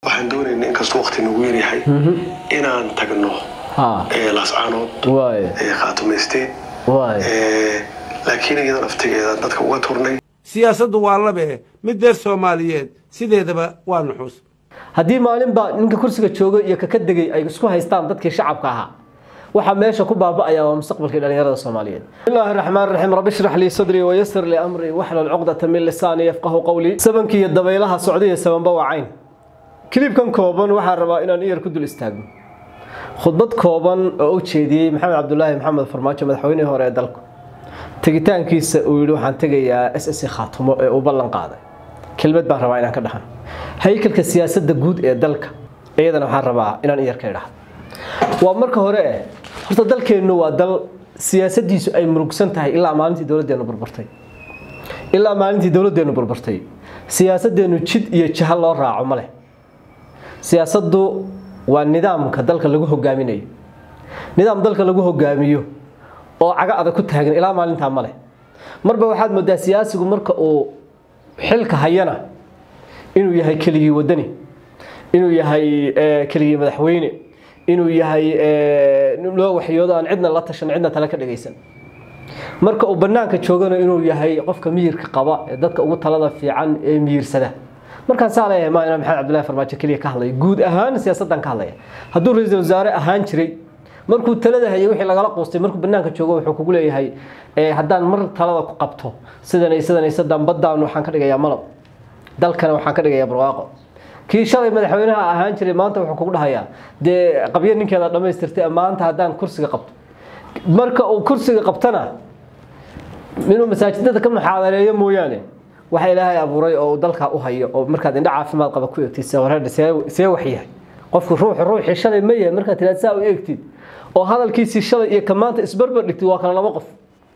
waxaan doonaynaa inkastoo waqti nagu yaryahay inaan tagno ha laascaanood waay khaatumaysteed waay laakiin iyada naftigeeda dadka uga turnay siyaasaddu waa labe mid deer soomaaliyeed sideedaba waa nuxuus haddii maalinba ninka kursiga jooga iyo kaka degay ay isku haystaan dadkii shacabka ahaa waxaa meesha ku baaba'aya waa mustaqbalkii dhalinyarada soomaaliyeed bismillahi raxmaan raxiim rabbi shrix lii sadrii wayasir lii amrii waxlul cuqdata min lisaani yafqahu qowlii sabankii iyo dabaylaha socdaiyo sabanba waa cayn kilibkan kooban waxaan rabaa inaan iyar ku dul istaagno khudbad kooban oo u jeediyey maxamed cabdulaahi maxamed farmaajo madaxweynihii hore ee dalku tegitaankiisa uu yidhi waxaan tegayaa s s khaatumo ee uu ballan qaaday kelmad baan rabaa inaan ka dhaxan haykalka siyaasadda guud ee dalka iyadana waxaan rabaa inaan iyar ka idhaahdo waa marka hore eh horta dalkeennu waa dal siyaasaddiisu ay murugsan tahay ilaa maalintii dowladdeenu burburtay ilaa maalintii dowladdeenu burburtay siyaasaddeenu jid iyo jaha loo raaco ma leh siyaasaddu waa nidaamka dalka lagu hogaaminayo nidaam dalka lagu hogaamiyo oo caga adag ku taagan ilaa maalintaa ma leh marba waxaad moodaa siyaasigu marka uu xilka hayana inuu yahay keligii wadani inuu yahay keligii madaxweyne inuu yahay loo waxyoodo aan cidna la tashan cidna tale ka dhagaysan marka uu banaanka joogana inuu yahay qofka miyirka qaba ee dadka ugu talada fiican ee miyirsada markaan saa leeyahay ma inaan maxamed cabdullahi farmaajo keliya ka hadlaya guud ahaan siyaasaddan ka hadlaya hadduu ra-iisul wasaare ahaan jiray markuu talada hayay wixii lagala quustay markuu banaanka joogo wuxuu kugu leeyahay haddaan mar talada ku qabto sidanay sidanay sadan baddaan waxaan ka dhigayaa malab dalkana waxaan ka dhigayaa barwaaqo kii shalay madaxweynaha ahaan jiray maanta wuxuu kugu dhahayaa dee qabyo ninkeeda dhammaystirtay maanta haddaan kursiga qabto marka uu kursiga qabtana inuu masaajidada ka muxaadareeyo mooyaane waxa ilaahay abuuray oo uu dalka u hayo oo markaad indho caafimaad qaba ku eegtid wareer see wax yahay qofku ruuxu ruuxii shalay ma yahay markaad tiraad saa u eegtid oo hadalkiisii shalay iyo ka maanta isbarbar dhigtid waa kala laba qof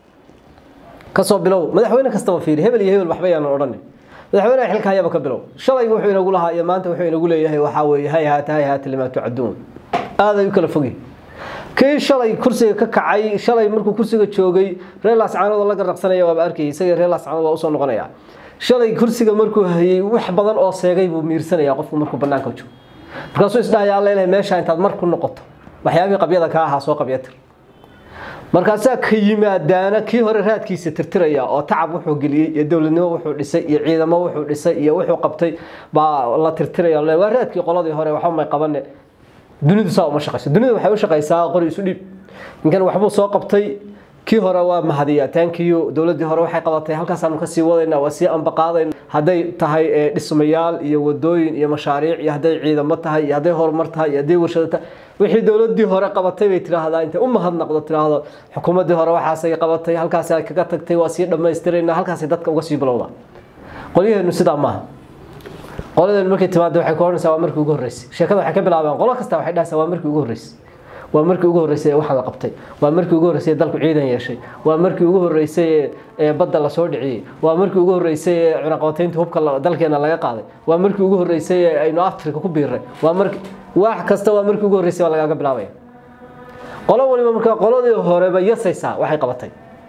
kasoo bilow madaxweyne kastaba fiiri hebel iyo hebel waxba yaanan odhanin madaxweynaha xilka hayaba ka bilow shalay wuxuu inagu lahaa iyo maanta wuxuu inagu leeyahay waxaa weeye hay haata hay haata limaa tucaduun aaday u kala fogi kii shalay kursiga ka kacay shalay markuu kursiga joogay reer laascaanood la garraqsanaya waaba arkayay isagii reer laascaanood waa usoo noqonaya shalay kursiga markuu hayay wax badan oo seegay buu miirsanaya qofku markuu banaanka joogo markaasuu isdhahaya alla ilahay meesha intaad mar ku noqoto waxyaabihii qabyada ka ahaa soo qabyatir markaasaa ka yimaadaana kii hore raadkiisa tirtiraya oo tacab wuxuu geliyey iyo dowladnimo wuxuu dhisay iyo ciidamo wuxuu dhisay iyo wuxuu qabtay baa la tirtiraya waa raadkii qoladii hore waxba may qabane dunidu saa uma shaqayso dunidu waxay u shaqaysaa qori isu dhiib ninkan waxbuu soo qabtay kii hore waa mahadiya taankiyo dowladii hore waxay qabatay halkaasaanu kasii wadayna waa sii ambaqaadayna hadday tahay dhismayaal iyo wadooyin iyo mashaariic iyo hadday ciidamo tahay iyo hadday horumar tahay iyo hadday warshado tahay wixii dowladii hore qabatay bay tiraahdaa intay u mahadnaqdo tiraahdo xukuumadii hore waxaasay qabatay halkaasay kaga tagtay waa sii dhammaystirayna halkaasay dadka uga sii bilowda qolyaheenu sidaa maaha qoladeenu markay timaado waxay ku odhanaysaa waa markii ugu horreysay sheekada waxay ka bilaabaan qolo kasta waxay dhahaysaa waa markii ugu horreysay waa markii ugu horreysay ee waxaan la qabtay waa markii ugu horreysay ee dalku ciidan yeeshay waa markii ugu horreysay ee badda la soo dhiciyey waa markii ugu horreysay ee cunaqabataynta hubka dalkeena laga qaaday waa markii ugu horreysay ee aynu afrika ku biirray waa markii wax kasta waa markii ugu horreysay baa lagaaga bilaabaya qolo waliba markaa qoladii horeba yasaysaa waxay qabatay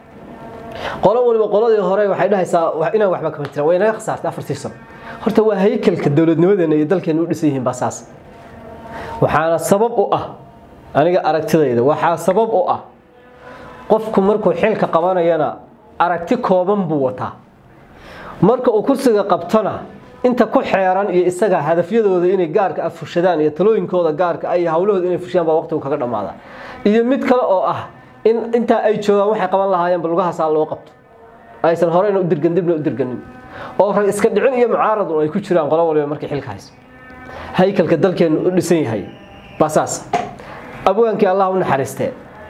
qolo waliba qoladii hore waxay dhahaysaa inaan waxba kama jiraan way naga khasaartay afartii sano horta waa haykalka dowladnimadeena iyo dalkeena u dhisan yihiin baa saas waxaana sabab u ah aniga aragtidayda waxaa sabab u ah qofku markuu xilka qabanayana aragti kooban buu wataa marka uu kursiga qabtona inta ku xeeran iyo isaga hadafyadooda inay gaarka fushadaan iyo talooyinkooda gaarka ay hawlahooda inay fushiyaan baa waqtigu kaga dhammaada iyo mid kale oo ah in intaa ay joogaan waxay qaban lahaayeen balugahaasaa loo qabto aysan horeyna u dirgan dibna u dirganin oo rag iska dhicin iyo mucaaradun ay ku jiraan qolo waliba markay xilka hayso haykalka dalkeenu u dhisan yahay baa saas abwaankii allah u naxariistee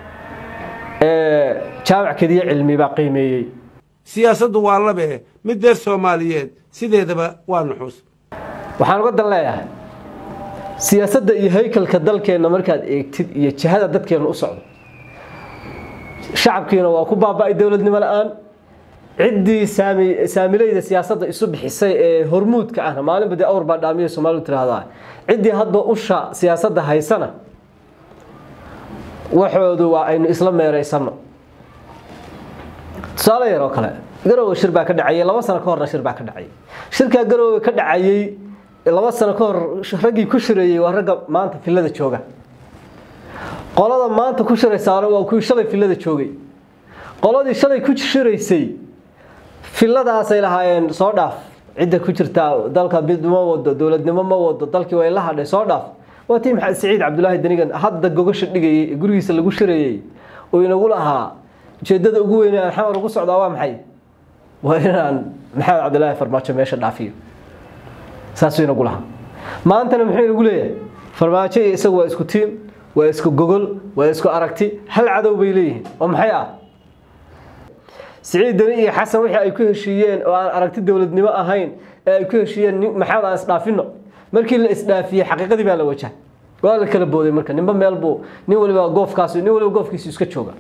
jaamac kediye cilmi baa qiimeeyey siyaasaddu waa labe mid deer soomaaliyeed sideedaba waa nuxuus waxaan uga dan leeyahay siyaasadda iyo haykalka dalkeenna markaad eegtid iyo jihada dadkeenna u socdo shacabkiina waa ku baaba'ay dowladnimo la-aan ciddii saamilayda siyaasadda isu bixisay ee hormuudka ahna maalinba dee awr baa dhaamiya soomaalidu tiraahdaa ciddii hadba usha siyaasadda haysana waxoodu waa aynu isla meeraysano tusaale yar oo kale garowe shir baa ka dhacayay laba sano ka horna shir baa ka dhacayay shirkaa garowe ka dhacayay laba sano ka hor raggii ku shireeyey waa ragga maanta filada jooga qolada maanta ku shiraysaana waa kuwii shalay filada joogay qoladii shalay ku shiraysay filadaasay lahaayeen soo dhaaf cidda ku jirtaa dalka mid ma wado dowladnimo ma wado dalkii way la hadhay soo dhaaf waa tii maxamed siciid cabdulaahi danigan hadda gogasha dhigayay gurigiisa lagu shirayey oo inagu lahaa ujeedada ugu weyn aan xamar ugu socdaa waa maxay waa inaan maxamed cabdulaahi farmaajo meesha dhaafiyo saasuu inagu lahaa maantana muxuu inagu leeyahay farmaajo iyo isagu waa isku tiim waa isku gogol waa isku aragti hal cadow bay leeyihiin oo maxay ah siciid dani iyo xasan wixii ay ku heshiiyeen oo aan aragti dowladnimo ahayn ee ay ku heshiiyeen maxamed aan isdhaafino markii la isdhaafiyey xaqiiqadii baa la wajahay waa la kala booday marka ninba meel buu nin waliba goofkaas nin waliba goofkiisu iska jooga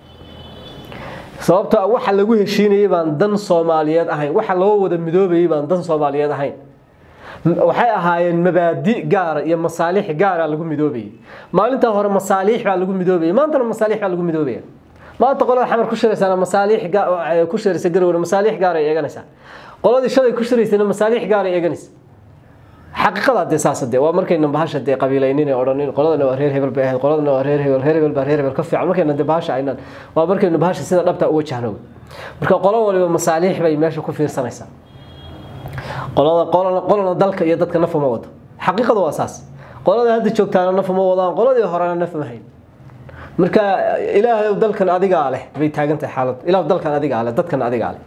sababtoo waxa lagu heshiinayay baan dan soomaaliyeed ahayn waxa loo wada midoobayay baan dan soomaaliyeed ahayn waxay ahaayeen mabaadi gaara iyo masaalix gaara lagu midoobayay maalintaa hore masaaliix baa lagu midoobayay maantana masaaliix baa lagu midoobaya maanta qolada xamar ku shiraysana masaaliix ku shiraysa garowe masaaliix gaar ay eeganaysaa qoladii shalay ku shiraysana masaaliix gaar ay eeganaysa xaqiiqada dee saas dee waa markayna bahasha dee qabiilaynin ee odhanin qoladana waa reer hebel bay ahayd qoladana waa reer hebel reer hebel baa reer hebel ka fiican markayna dee bahasha aynan waa markaynu bahasha sida dhabta u wajahno marka qolo waliba masaaliix bay meesha ku fiirsanaysaa qolada qolana qolana dalka iyo dadka naf uma wado xaqiiqada waa saas qolada hadda joogtaana naf uma wadaan qoladii horena naf ma hayn marka ilaahay dalkan adigaa leh bay taagan tahay xaalad ilaah dalkan adigaa leh dadkan adigaa leh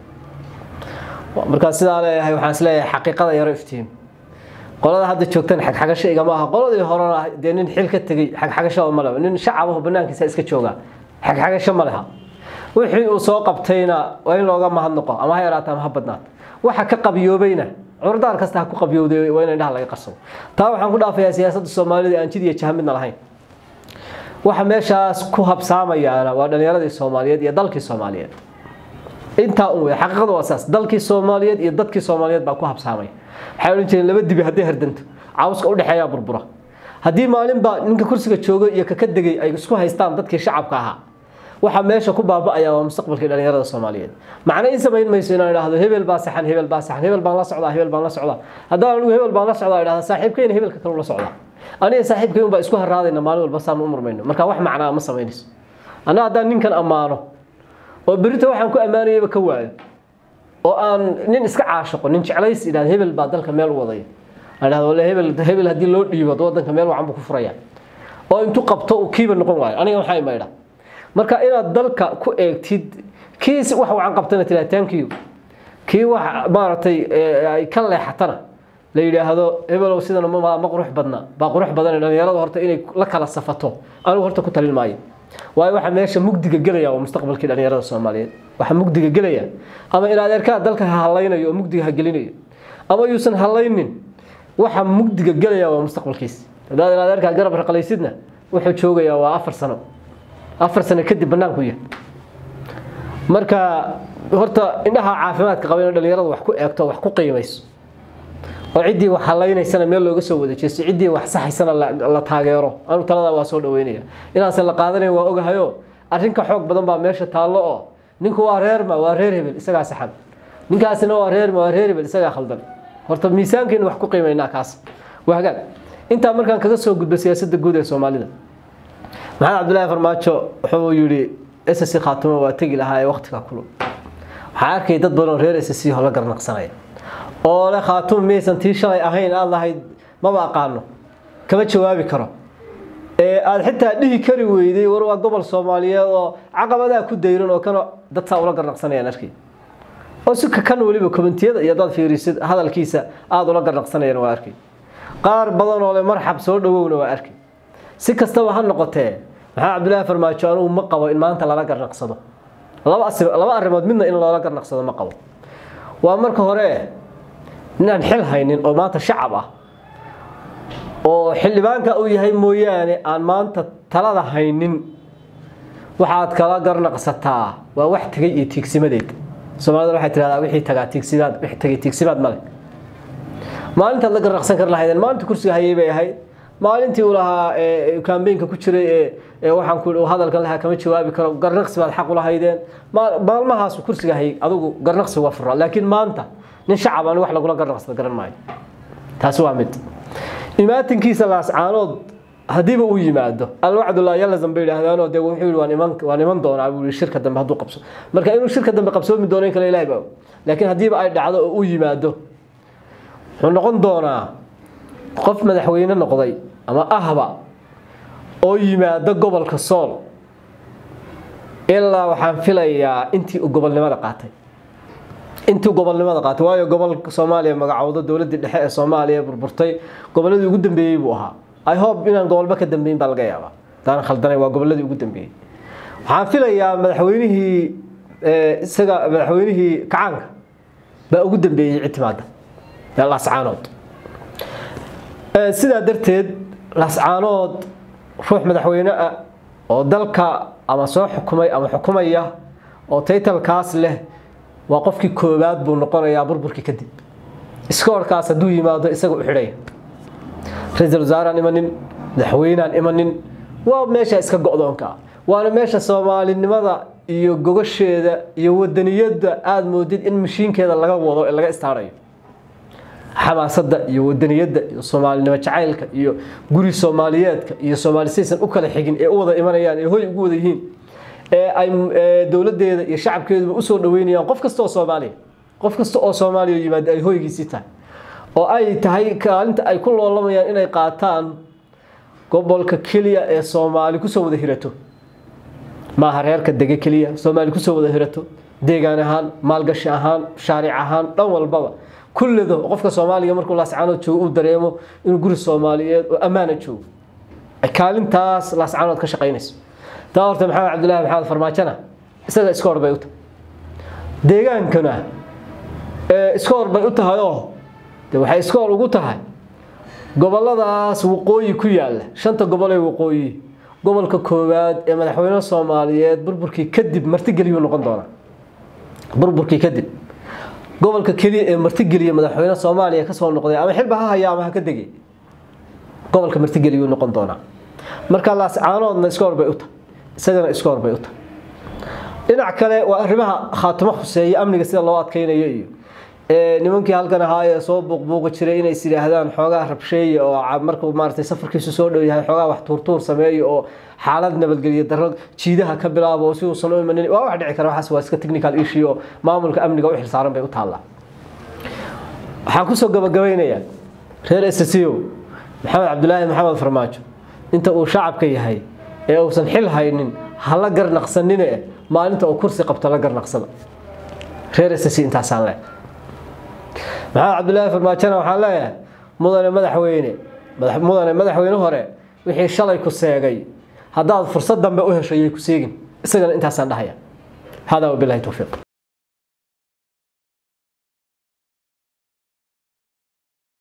marka sidaa leeyahay waxaan is leeyahay xaqiiqada yaro iftiin qolada hadda joogtan xagxagasho igama aha qoladii horena dee nin xil ka tegey xagxagasho ma leha nin shacabaho banaankiisa iska jooga xagxagasho ma leha wixii uu soo qabtayna waa in looga mahadnaqo ama ha yaraato ama ha badnaato waxa ka qabiyoobayna curdaan kasta ha ku qabiyowday waa in indhaha laga qarsado taa waxaan ku dhaafayaa siyaasadda soomaalida aan jid iyo jaha midna lahayn waxa meeshaas ku habsaamayaana waa dhalinyaradii soomaaliyeed iyo dalkii soomaaliyeed intaa un wey xaqiiqada waa saas dalkii soomaaliyeed iyo dadkii soomaaliyeed baa ku habsaamaya waxay odhan jireen laba dibi hadday hardanto cawska udhexeeyaa burbura haddii maalinba ninka kursiga jooga iyo kaka degay ay isku haystaan dadkii shacabka ahaa waxa meesha ku baaba'aya waa mustaqbalkii dhalinyarada soomaaliyeed macna in samayn mayso inaan idhaahdo hebel baa saxan hebel baa saxan hebel baan la socdaa hebel baan la socdaa haddaan anigu hebel baan la socdaa idhahda saaxiibkayna hebelka kale la socdaa aniga saaxiibkay un baa isku haraadayna maalin walba saan u murmayno marka wax macnaa ma samaynayso anna haddaan ninkan ammaano oo berrita waxaan ku ammaanayaba ka waayo oo aan nin iska caashaqo nin jeclays idhahda hebel baa dalka meel u wadaya aan idhahdo walla hebel hebel haddii loo dhiibo wadanka meel wacan buu ku furaya oo intuu qabto uu kiiba noqon waayo aniga maxaa imaydha marka inaad dalka ku eegtid kii wax wacan qabtana tiraa thank you kii wax maaragtay ay ka leexatana la yidhaahdo hebelow sidana ma ma qurux badna baa qurux badan dhalinyaradu horta inay la kala safato anigu horta ku talin maayo waayo waxa meesha mugdiga gelaya waa mustaqbalkii dhalinyarada soomaaliyeed waxa mugdiga gelaya ama in adeerkaa dalka ha halaynayo oo mugdiga ha gelinayo ama yuusan halaynin waxa mugdiga gelaya waa mustaqbalkiis haddaad in adeerkaa garab raqalaysidna wuxuu joogayaa waa afar sano afar sano kadib banaanku yahay marka horta indhaha caafimaadka qaba in dhalinyaradu wax ku eegto wax ku qiimayso oo ciddii wax halaynaysana meel looga soo wada jeesto ciddii wax saxaysana la taageero anu talada waa soo dhaweynaya inaasan la qaadanayn waa ogahayo arrinka xoog badan baa meesha taallo oo ninku waa reerma waa reer hebel isagaa saxan ninkaasina waa reerma waa reer hebel isagaa khaldan horta miisaankeenu wax ku qiimaynaa kaas waa hagaag intaa markaan kaga soo gudbo siyaasadda guud ee soomaalida maxamed cabdillaahi farmaajo wuxuu yidhi ssc khaatumo waa tegi lahaa ee waktiga kulul waxaa arkay dad badan oo reer ssc hola garnaqsanaya oo le khaatumo miyaysan tii shalay ahayn aad lahayd maba aqaano kama jawaabi karo ee aada xitaa dhihi kari weyday war waa gobol soomaaliyeed oo caqabadaa ku dayran oo kana dad saa ula garnaqsanayaan arkay oo si kakan weliba komentiyada iyo dad fiirisid hadalkiisa aada ula garnaqsanayaan waa arkay qaar badan oo le marxab soo dhawowna waa arkay si kastaba ha noqotee maxaa cabdillaahi farmaajo anugu ma qabo in maanta lala garnaqsado laba arrimood midna in loola garnaqsado ma qabo waa marka hore ninaan xil haynin oo maanta shacab ah oo xildhibaanka uu yahay mooyaane aan maanta talada haynin waxaad kala garnaqsataa waa wax tegay iyo tiigsimadeed soomaalida waxay tidhahdaa wixii tagaa tiigsimaad wixii tagay tiigsimaad male maalintaad la garnaqsan kar lahaydeen maalinta kursiga hayay bay ahayd maalintii uu lahaa kambeynka ku jiray ee waxaan ku hadalkan lahaa kama jawaabi karo garnaqsi baad xaq u lahaydeen maalmahaas kursiga hayay adigu garnaqsi waa furaa laakiin maanta nin shacab aan wax lagula garnaqsada garan maayo taasi waa mid imaatinkiisa laascaanood haddiiba uu yimaado alwacdulaa yalazan bay yidhaahdaanoo dee wuxuu yihi waan iman waan iman doonaa buu yihi shirka dambe hadduu qabso marka inuu shirka dambe qabsoomi doono in kale ilahay baa og laakiin haddiiba ay dhacdo oo uu yimaado wuxuu noqon doonaa qof madaxweyne noqday ama ahba oo yimaado gobolka sool ilaa waxaan filayaa intii uu gobolnimada qaatay intii gobolnimada qaatay waayo gobolka soomaaliya magacowdo dowladdii dhexe ee soomaaliya burburtay gobolladii ugu dambeeyey buu ahaa i hope inaan gobolba ka dambeyn baa laga yaabaa hadaan khaldanay waa gobolladii ugu dambeeyey waxaan filayaa madaxweynihii isaga madaxweynihii kacaanka baa ugu dambeeyey cid timaada ee laascaanood sidaa darteed laascaanood ruux madaxweyne ah oo dalka ama soo xukumay ama xukumaya oo taytalkaas leh waa qofkii koowaad buu noqonayaa burburkii kadib iskoorkaas hadduu yimaado isaga u xidhaya ra-iisul wasaaraan imanin madaxweynaan imanin waa meesha iska go-doonka waana meesha soomaalinimada iyo gogasheeda iyo wadaniyadda aada moodid in mashiinkeeda laga wado ee laga istaarayo xamaasadda iyo wadaniyadda iyo soomaalinimo jacaylka iyo guri soomaaliyeedka iyo soomaali saysan u kala xigin ee u wada imanayaan ee hoy ugu wada yihiin ee ay dowladeeda iyo shacabkeeduba usoo dhaweynayaan qof kasta oo soomaaliya qof kasta oo soomaaliya yimaada ay hoygiisii tahay oo ay tahay kaalinta ay ku loolamayaan inay qaataan gobolka keliya ee soomaali kusoo wada hirato maaha reerka dege keliya soomaali kusoo wada hirato deegaan ahaan maalgashi ahaan shaaric ahaan dhan walbaba kullido qofka soomaaliga markuu laascaanood joogo uu dareemo inuu guri soomaaliyeed oo ammaana joogo kaalintaas laascaanood ka shaqaynayso taa horta maxamed cabdullaahi maxamed farmaajona isaga iska hor bay u tahay deegaankana iska hor bay u tahay oo de waxay iska hor ugu tahay goboladaas waqooyi ku yaalla shanta gobol ee waqooyi gobolka koowaad ee madaxweyne soomaaliyeed burburkii kadib martigeliyuu noqon doonaa burburkii kadib gobolka keliya ee martigeliya madaxweyne soomaaliya kasoo noqday ama xilba ha haya ama ha ka degay gobolka martigeliyuu noqon doonaa marka laascaanoodna iska horbay u tahay isagana iska horbay u tahay dhinac kale waa arrimaha khaatimo khuseeya amniga sida loo adkeynayo iyo nimankii halkan ahaa ee soo buuqbuuqi jiray inays yidhaahdaan xoogaa rabsheeye oo markuu maaragtay safarkiisu soo dhow yahay xoogaa wax tuurtuur sameeyo oo xaalad nabadgelyo darro jiidaha ka bilaabo si uusan u imanin waa wax dhici kara waxaas waa iska technical issue oo maamulka amniga u xilsaaran bay u taallaa waxaan kusoo gabagabaynayaa reer ssco maxamed cabdulaahi maxamed farmaajo inta uu shacabka yahay ee uusan xil haynin hala garnaqsanine maalinta uu kursi qabto la garnaqsada reer ssc intaasaan leh maxamed cabdulaahi farmaajona waxaan leeyahay mudane madaxweyne mudane madaxweyne hore wixii shalay ku seegay haddaad fursad dambe u hesho yay ku seegin isagana intaasaan dhahaya hada wabilahi towfiiq